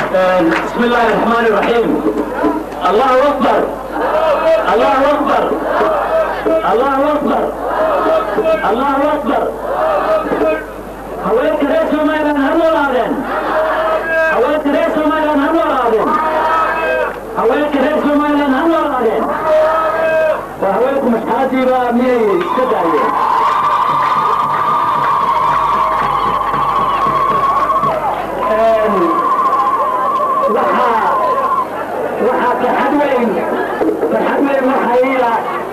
بسم الله الرحمن الرحيم الله اكبر الله اكبر الله اكبر الله اكبر haweenka reer somalilan ha noolaadeen haweenka reer somalilan ha noolaadeen haweenka reer somalilan ha noolaadeen waa haweenku masxaadiiba miyay iska daayeen waxaa waxaa farxad weyn farxad weyn waxaa iila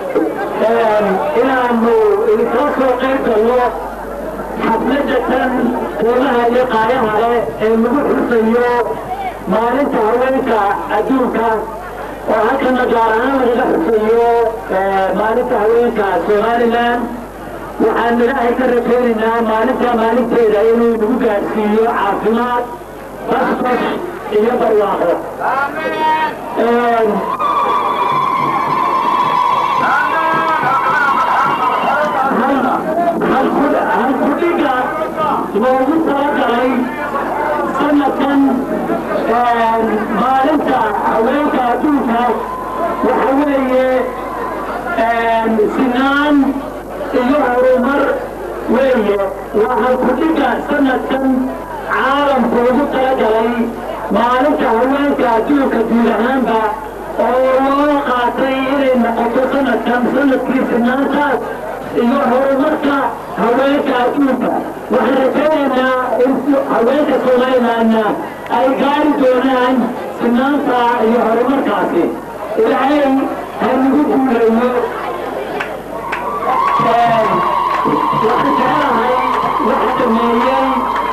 inaanu idinkala soo qayb galno xafladda tan qiimaha iyo qaayaha leh ee lagu xusayo maalinta haweenka adduunka oo halkana gaar ahaan lagaga xusayo maalinta haweenka somalilan waxaan ilaahay ka rajaynaynaa maalinta maalinteeda inuu nagu gaadhsiiyo caafimaad basbash iyo barwaaqo halkudhiga loogu talagalay sanadkan maalinta haweenka adduunka waxa weeye sinaan iyo horumar weeye waa halkudhiga sanadkan caalamku ugu talagalay maalinta haweenka adduunka guud ahaanba oo loo qaatay inay noqoto sanadkan sanadkii sinaantaas iyo horumarka haweenka adduunka waxaan rajaynaynaa in haweenka somalilanna ay gaari doonaan sinaanta iyo horumarkaasi ilaahay ha nagu guuleeyo waxaan jecelahay waxa dhameeyey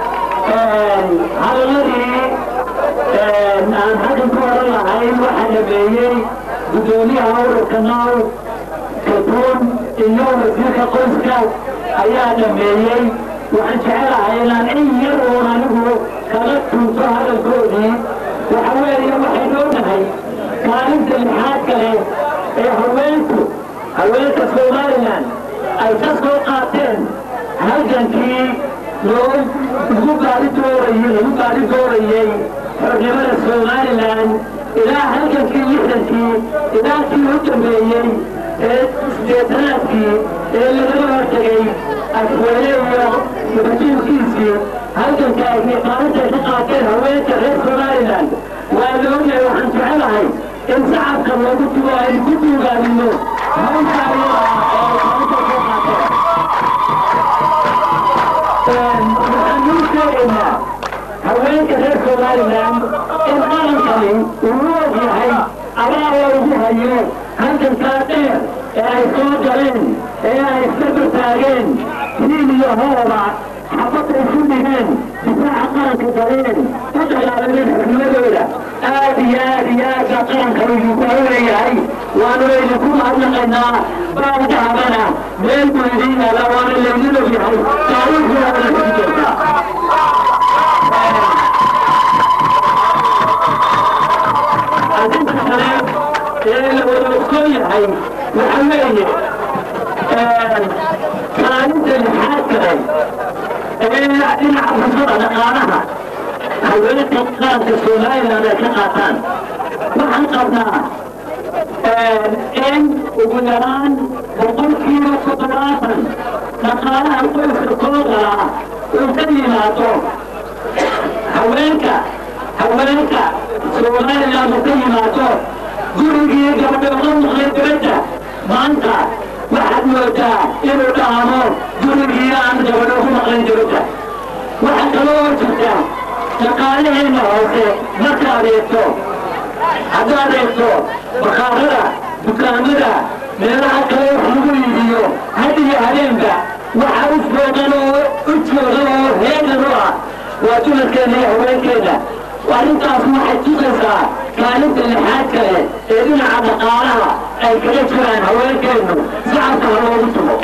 hadaladii aan xaggan ku oran lahayn waxa dhameeyey guddoomiyaha ururka nool kalbuun iyo wasiirka qoyska ayaa dhameeyey waxaan jecelahay inaan in yar uun anigu kaga tuunto hadalkoodii waxa weeye waxaynu ognahay kaalinta lixaad kale ee haweenku haweenka somalilan ay ka soo qaateen halgankii loo lagu gaari doorayey lagu gaari doorayey xornimada somalilan ilaa halgankii lixdankii ilaa kii u dambeeyey ee sideetanaadkii ee lagaga hortegay afweyne iyo madajiilkiisii halganka ay qaalinta ka qaateen haweenka reer somalilan waa la ogyahay waxaan jecelahay in shacabka loogu dugo aynu ku duugaanino hawsha ayaga oo qaalinta soo qaateen waxaan nuu sheegaynaa haweenka reer somalilan in qarankani uu og yahay abaala ugu hayo halgankaa dheer ee ay soo galeen ee ay isdabar taageen hiil iyo hooba xabadda isu dhigeen difaaca qaranka galeen u dagaalameen xurnimadooda aad iyo aad iyo aad baa qarankan idinku hawleeyahay waanu idinku mahadnaqaynaa baandahabana meel buu idin yaala waana laydin og yahay taariikhdaadana ku jirtaa arrinta kale ee la wada ogsoon yahay waxa weeye kaalinta lixaad kale ee dhinaca fursada dhaqaalaha haweenka qaranka somaliland ay ka qaataan waxaan qabnaa in ugu yaraan boqolkiiba toddobaatan dhaqaalaha qoyska soo galaa uu ka yimaado haweenka haweenka somaliland uu ka yimaado gurigii gabdhooda maqlay dibadda maanta waxaad moodaa inuu dhaamo gurigii aan gabadho ku maqlin dibadda waxaa kaloo jirta dhaqaalaheenna hoose markaad eegto haddaad eegto bakhaarada dukaamada meelaha kale wax lagu iibiyo had iyo habeenba waxa u foogan oo u joogan oo heegan u ah waa dumarkeenna iyo haweenkeenna arrintaas waxay tusaysaa kaalinta lixaad kale ee dhinaca dhaqaalaha ay kaga jiraan haweenkeennu shacabka ha loogu tumo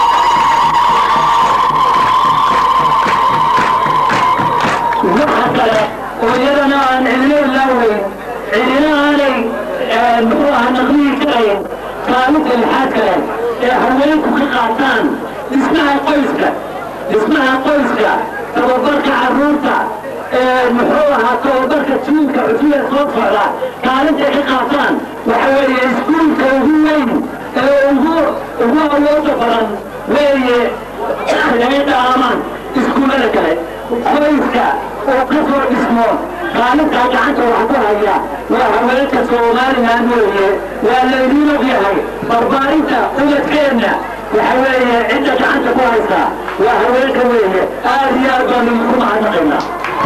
waxa kale oo iyadana aan cidina ilaaweyn cidina aanay muxuu aha naqlihi karayn kaalinta lixaad kale ee haweenku ka qaataan dhismaha qoyska dhismaha qoyska tababarka carruurta muxuu ahaa tababarka jiilka cusub ee soo socda kaalintay ka qaataan waxa weeye iskuulka ugu weyn ee ugu ugu awooda badan weeye inay dhaamaan iskuullada kale qoyska oo ka soo dhismo kaalintaa gacanta wax ku haya waa haweenka somalilan weeye waa laydiin og yahay barbaarinta ubadkeenna waxa weeye cidda gacanta ku haysa waa haweenka weeye aad iyo aad baan idinku mahadnaqaynaa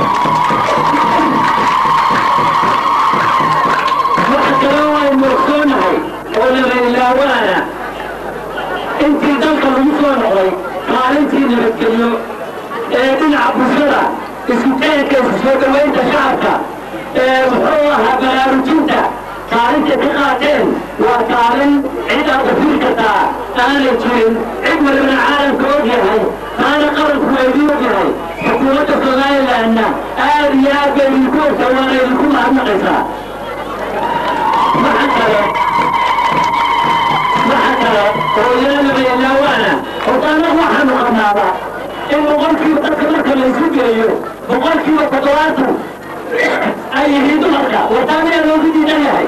waxa kaloo waynu ogsoonahay oo lama ilaawaana intii dalka lagu soo noqday kaalintii nabadgelyo ee dhinaca bulshada isku keenka isku soo dhowaynta shacabka ee muxuu ahaa baraarujinta kaalinta ka qaateen waa kaalin cid aad dafiri kartaa aanay jirin cid walibana caalamka og yahay taana qaranku waa idin og yahay xukuumadda somalilandna aad iyo aad bay idinku ogta waana idinku mahadnaqaysaa waxa kale waxa kale oo iyana labayalaawaana horta annagu waxaanu qabnaaba in boqolkiiba dadka marka la isu geeyo boqolkiiba toddobaatan ay yihiin dumarka wartaamiyaa loogu diidan yahay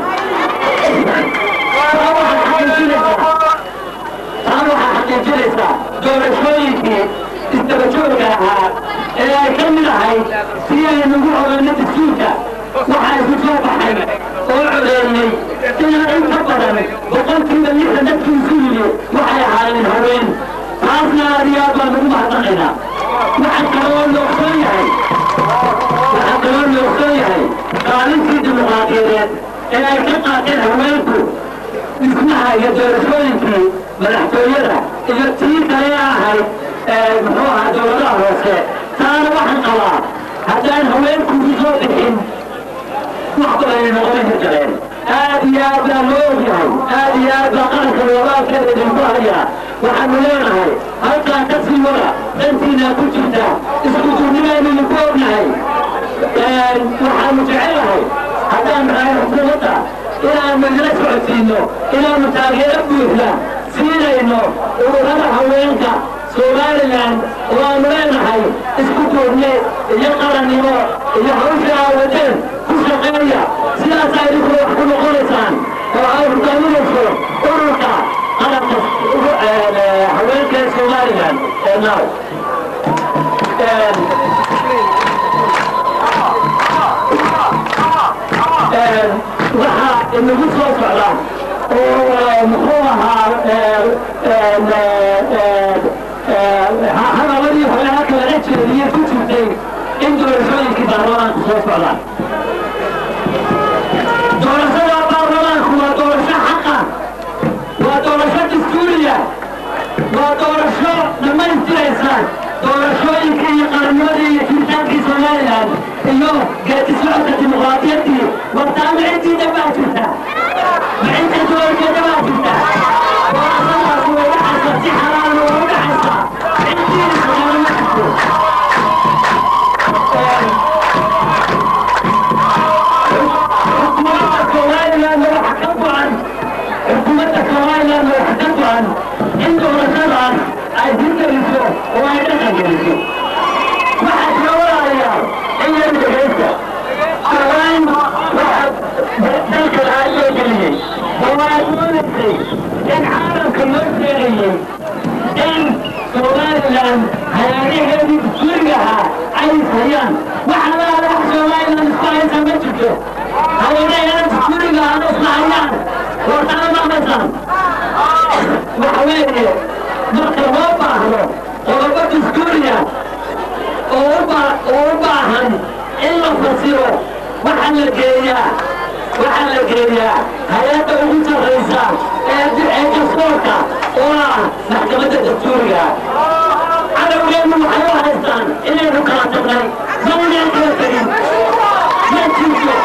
taa waxaa xaqiijinaysaa taa waxaa xaqiijinaysaa doorashooyinkii isdabajooga ahaa ee ay ka mid ahayd si aynugu oganno dastuurka waxaa isu soo baxay oo codeeyey inaa in ka badan boqolkiiba lixdan dadkii isu yimi waxay ahaayeen haween taasna aad iyo aad baan ugu mahadnaqaynaa waxaa kaloo la ogsoon yahay waxaa kaloo la ogsoon yahay kaalintii dimuqraadiyadeed ee ay ka qaateen haweenku dhismaha iyo doorashooyinkii madaxtooyada iyo tii kale ahayd muxuu ahaa dowladaha hoose taana waxaan qabaa haddaan haweenku u soo bixin wax badanay noqon hirgaleen aad iyo aad baa loo ogyahay aad iyo aad baa qaranka wabaalkeeda idinku hayaa waxaanu leenahay halkaa ka sii wada dantiinaa ku jirta isku duurnimaynu idinku ognahay waxaanu jecelahay haddaan nahay xukuumadda inaanu idila socodsiino inaanu taageero buuxda siinayno ururada haweenka somalilan oo aanu leenahay isku duurne iyo qarannimo iyo hawsha aawadeen ku shaqeeya sidaasaa idinku wax ku noqonaysaan oo ay hogaaminayso ururka qaranka haweenka ee somalilan ee now waxaa inagu soo socda oo muxuu ahaa hadaladii hore halka laga jeediyey ku jirtay in doorashooyinkii baarlamaanku soo socdaan doorashada baarlamaanku waa doorasho xaqa waa doorasho dastuuriya waa doorasho dhammaystiraysa doorashooyinkii iyo qarannimadii iyo jiritaankii somalilan iyo geedi socodka dimuqraadiyaddii wartaama ciddii dhabaa jirta maxinta doorka dhabaa jirta doorashadaas way dhacaysa si xalaal way u dhacaysa ciddii islaama ma jirto xukuumadda somalilandna waxa ka go-an xukuumadda somalilandna waxa ka go-an in doorashadaas ay hirgeliso oo ay dhaqan geliso waxaa jira walaalayaal in yar dhegaysta dhawaan waxa dalka lahaa loo geliyey oo waa doonaysay in caalamka loo sheegayey in somalilan hayaanaheedii dastuurigahaa ay ishayaan waxa laala wax somalilan isku haysa ma jirto hayaanaheeda dastuuriga hada isla hayaan wartana maqlaysaan waxa weeye marka loo baahdo qodobo dastuuriya oo u baahan in la fasiro waxaa la geeyaa waxaa la geeyaa hay-adda ugu sarraysa ee ee dastuurka oo ah maxkamadda dastuuriga cadowgeennu waxay u haystaan inaynu kala tagnay maynaan kala tegin ma jirto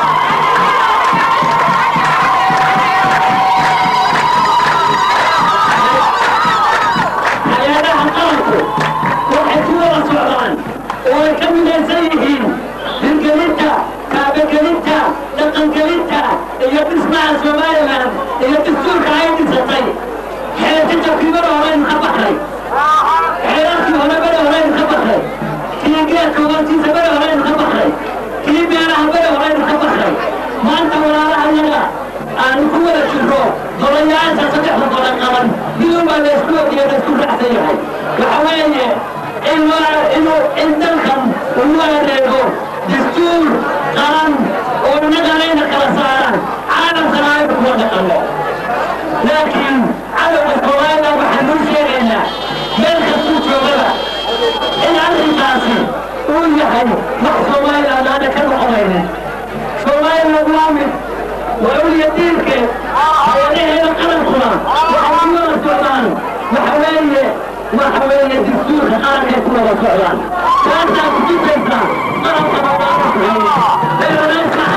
hay-adaha qaranku waxay ku wada socdaan oo ay ka midaysan yihiin hirgelinta kaabagelinta dhaqangelinta iyo dhismaha somalilan iyo dastuurka ay dhisatay xeesinta kibada horeynu ka baxnay xeerarkii horebada horeynu ka baxnay kii kii geedka hoostiisa beri horeynu ka baxnay kii beeraha beri horeynu ka baxnay maanta walaalaha yaga aanu ku wada jirro golayaasha saddexda gola qaban midunbaa laysku ogiyo laysku raacsan yahay waxa weeye in inuu in dalkan uu adeego dastuur qaran oo inaganayna kala saaran caalamkana ay kuma dhaqanno laakiin cadowga soomaalida waxaan nuu sheegaynaa meel kastuu joogada in arrinkaasi uu yahay wax soomaaliland aana ka noqonaynin soomaaliland waa mid waa uliya diinkeed hayadaheeda qarankuna waxay ku wada socdaan waxa weeye waxa weeye dastuurka qarankay ku wada socdaan taasaa ku tusaysaa qaranka mabaarakuhay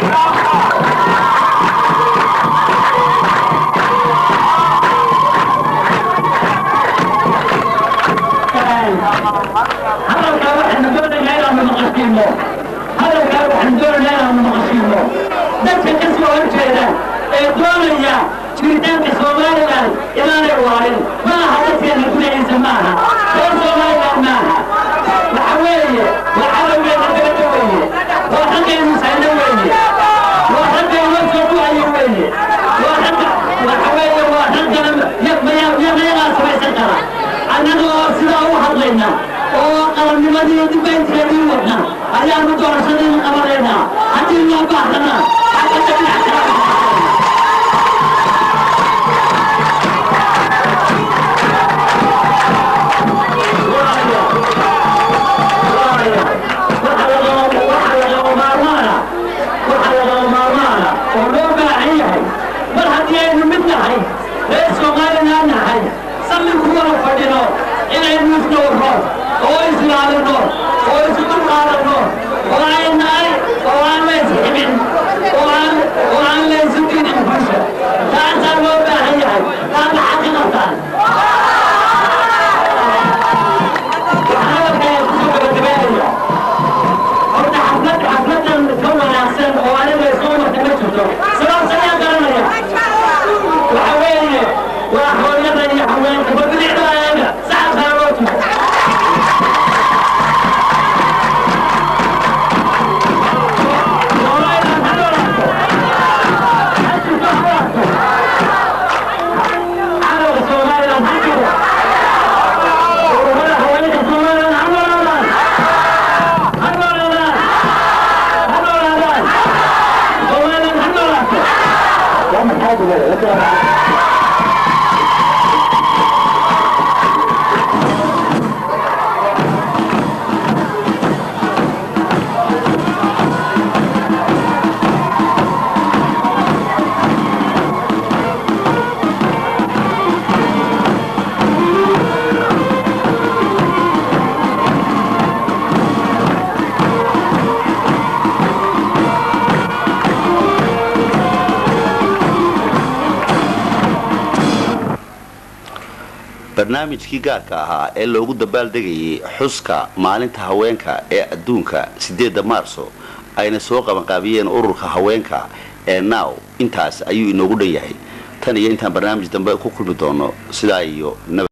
hadalkaa waxaanu doonaynaa inaanu maqashiino hadalkaa waxaanu doonaynaa inaanu maqashiino dadka ka soo horjeeda ee doonaya jiritaanka somaliland inaanay waarin ma aha dadkeena gudahiisa ma aha reer somaliland ma aha waxa weeye waa cadowgeena dabada weeye waa raggaynu sayno weeye waa raggaynu soo duhayo weeye waa ragga waxa weeye waa raggana yaqyagaa samaysan kara annagoo sidaa u hadlayna oo qarannimadii dibaynteedii wadna ayaanu doorashadii qabanaynaa haddii loo baahdana xagga dhinac kala oo loo baahan yahay mar haddii aynu mid nahay reer soomaalina nahay salli ku wada fadhino inaynu isdhowrno oo islaalino oo isu dulqaadanno oo aynay oo aan la isximin oo aan oo aan la isu dinin bulsha taasaa loo baahan yahay taad maxaa ka qabtaan hadalkaya kusoo gabagabeynaya horta xaflad xafladan ka wanaagsan oo aniga isoo marka ma jirto sababta ayaa garanaya waxa weeye waa hooyada iyo haweenka babidicda ayaga saxabkaa loo tumo cadowga somaliland ha jiro ururada haweenka somaliland ha noolaadaan ha noolaadaan ha noolaadaan somaliland ha noolaato waa maxaa duwada barnaamijkii gaarka ahaa ee loogu dabaaldegayay xuska maalinta haweenka ee adduunka sideedda maarso ayna soo qabanqaabiyeen ururka haweenka ee now intaas ayuu inoogu dhan yahay tan iyo intaan barnaamij dambe ku kulmi doono sidaa iyo nabad